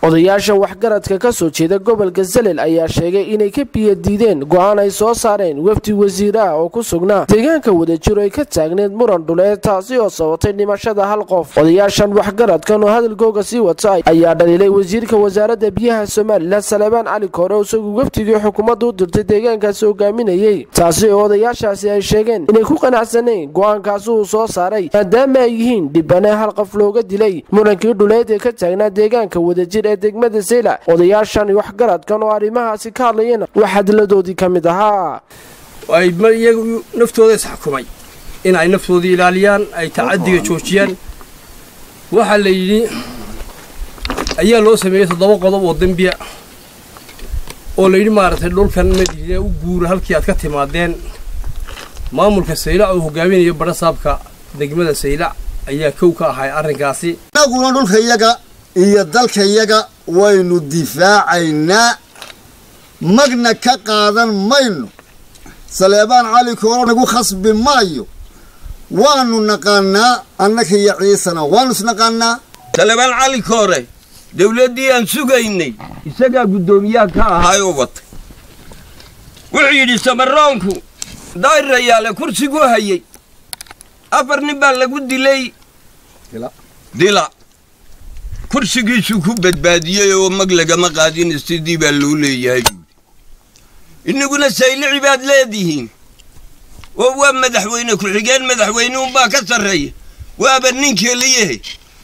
odayaasha waxgaradka ka soo jeeda gobolka salel ayaa sheegay inay ka biyadiideen go-aan ay soo saareen wafdi wasiir ah oo ku sugnaa deegaanka wadajiro ay ka taagneed muran dhuleed taasi oo sababtay dhimashada hal qof odayaashan waxgaradkan oo hadalkooga sii wata ayaa dhaliilay wasiirka wasaaradda biyaha somalilan saleebaan cali koore isagu wafdigii xukuumadda u dirtay deegaankaasi hogaaminayey taasi oo odayaashaasi ay sheegeen inay ku qanacsanayn go-aankaasi uu soo saaray maadaama ay yihiin dhibane hal qof looga dilay murankii dhuleed ee ka taagnaa deegaanka wadajir ee degmada sayla odayaashan waxgaradkan oo arrimahaasi ka hadlayana wax hadiladoodii ka mid ahaa ay iyagu naftooda isxukumay in ay naftoodii ilaaliyaan ay tacadiga joojiyaan waxaa la yidhi ayaa loo sameeyey toddoba qodob oo dembiya oo la yidhi maaragtay dhulkan madiine u guura halkii aad ka timaadeen maamulka saylac oo hogaaminayo badhasaabka degmada saylac ayaa kow ka ahay arrinkaasi inaguna dhulkayaga iyo dalkayaga waynu difaacaynaa magna ka qaadan mayno saleebaan cali kooro nagu khasbi maayo waanu naqaanaa annaka iyo ciisana waanu isnaqaanaa saleebaan cali koore dawladdii aan sugaynay isagaa guddoomiyaha ka ahaay oo watay wuxuu yidhi samaroonku daa'irayaale kursigu hayay afar nin baa lagu dilay dila kursigiisuu ku badbaadiyey oo mag lagama qaadin sidii baa loo leeyahay buuri innaguna saylici baad leedihiin oo waa madaxweyne ku-xigeen madaxweynuunbaa ka sarreeya waaba nin keliyahe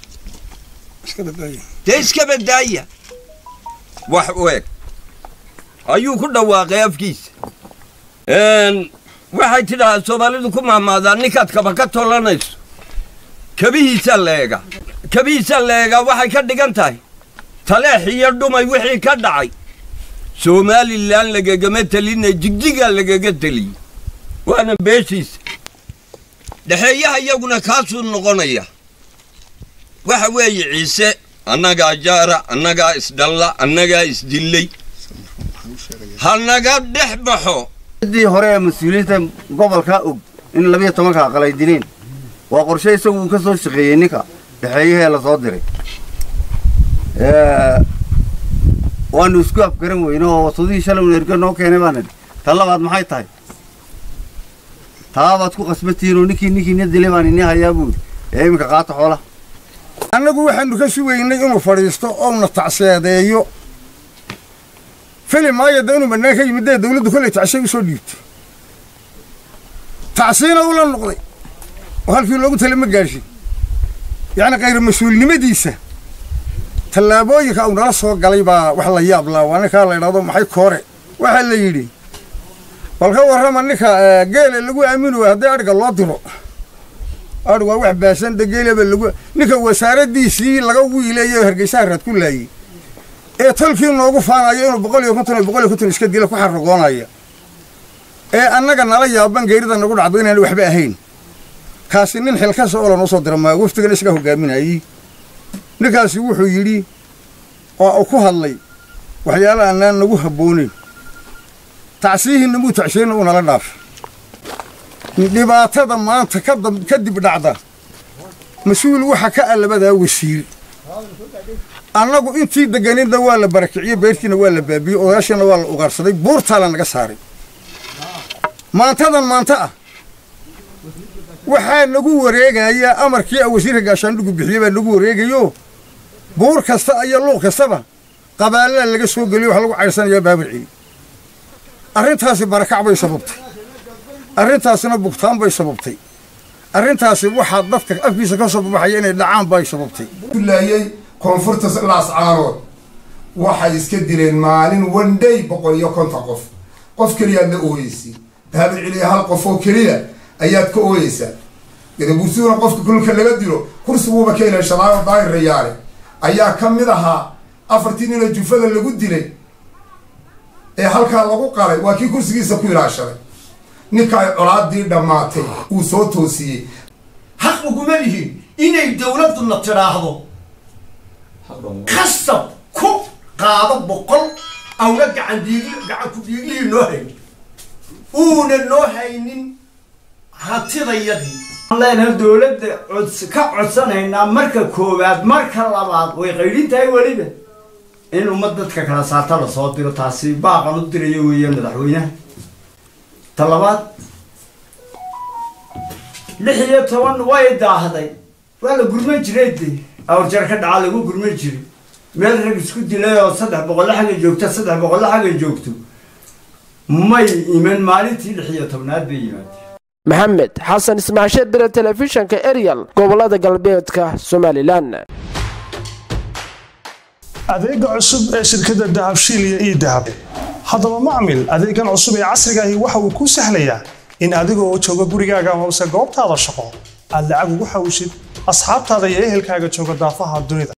dee iska badaaya wax u eg ayuu ku dhawaaqay afkiisa waxay tidhahaa soomaalidu ku mahmaadaa ninkaad kaba ka tolanayso kabihiisaa la eegaa kabihiisaa la eegaa waxay ka dhigan tahay taleex iyo dhumay wixii ka dhacay somalilan lagagama telinay jigjigaa lagaga teliyey waana beeshiisa dhexeeyaha iyaguna kaasuu noqonaya waxa weeye ciise annagaa jaara annagaa isdhalla annagaa isdillay ha naga dhex baxo dii hore ee mas-uuliyiinta gobolka og in labiyo tobanka aqal ay dileen waa qorshe isagu uu ka soo shaqeeyey ninka dhexeeyahee la soo diray waanu isku afgaran weyne oo wasadihii shalay un erga noo keenay baan idhi tan labaad maxay tahay taabaad ku qasbatihiin oo ninkii ninkiina dilay baan ini hayaa buuri ee iminka qaata xoolaha annagu waxaanu ka sugaynay inuu fadhiisto ouna tacseedeeyo fili maayo da inuu bannaan ka yimid dee dawladdu kollay tacshay usoo dhiibtay tacsiina ula noqday oo halkii loogu tala ma gaadhin yacni khayra mas-uulnimadiisa tallaabooyinka uu nala soo galay baa wax la yaab laa waa ninkaa la idhahdo maxay koore waxaa la yidhi bal ka warrama ninka geele lagu aamini waay haddii adhiga loo diro adhig waa wax baasan de geeleba lagu ninka wasaaraddiisii laga wiileeyo hargeysaha raad ku laayey ee tolkii noogu faanayo inuu boqol iyo konton iyo boqol iyo konton iska dila ku xarragoonaya ee annaga nala yaaban geerida nagu dhacdo inaan waxba ahayn kaasi nin xilkasa oo lanoo soo dira maa waftigan isaga hogaaminayey ninkaasi wuxuu yidhi oo uu ku hadlay waxyaala aanaan nagu habbooneyn tacsiyihiinna muu tacsiyeyna uu nala dhaafay dhibaatada maanta ka dib dhacda mas-uul waxa ka ah labadaa wasiir annagu intii deganidna waa la barakiciyey beertiina waa la baabiyey odayaashiina waa la ugaarsaday buurtaa la naga saaray maantadan maanta ah waxaa nagu wareegaya amarkii wasiirka gaashaandhigu bixiyey baa nagu wareegayo buur kasta iyo luuq kastaba qabaalada laga soo geliyo wax lagu caydhsanayaa baabircii arrintaasi barakac bay sababtay arrintaasina bugtaan bay sababtay arrintaasi waxaa dadka afkiisa ka soo babaxaya inay dhacaan bay sababtay laayey koonfurta laascaarood waxay iska dileen maalin wandhay boqol iyo konton qof qof keliyaad la ooyeysay baabir celiya hal qof oo keliya ayaad ka ooyeysaa gadabuursiduna qofka kulka laga dilo kursiguuba ka helay shalaayo daayir rayaale ayaa ka mid ahaa afartii nina jufada lagu dilay ee halkaa lagu qalay waa kii kursigiisa ku ilaashaday ninka ay colaadii dhammaatay uu soo toosiyey xaq uguma lihin inay dawladduna tidhaahdo kasab ku qaado boqol awna gacan diigi gacan ku dhiiglihii noo haynin uuna noo haynin hantidayadii leenahay dowladda cods ka codsanaynaa marka koowaad marka labaad way qaydhin tahay weliba in ummad dadka kala saarta lasoo diro taasi baaqan u dirayo weeyaan madaxweynaha ta labaad lix iyo toban way daahday waa la gurman jiray de awrjar ka dhaca lagu gurman jiray meel rag isku dilay oo saddex boqolla xagga joogta saddex boqolla xagga joogto may iman maalintii lix iyo tobnaad bay yimaadeen maxamed xasan ismaasheed bire telefishanka eryal gobolada galbeedka somalilan adeega cusub ee shirkadda dahabshiil iyo ii dahab haddaba macmil adeegan cusub ee casriga ahi waxa uu kuu sahlayaa in adigoo jooga gurigaaga hoose goobtaada shaqo aad lacag ugu xawshid asxaabtaada iyo ehelkaaga jooga daafaha dunida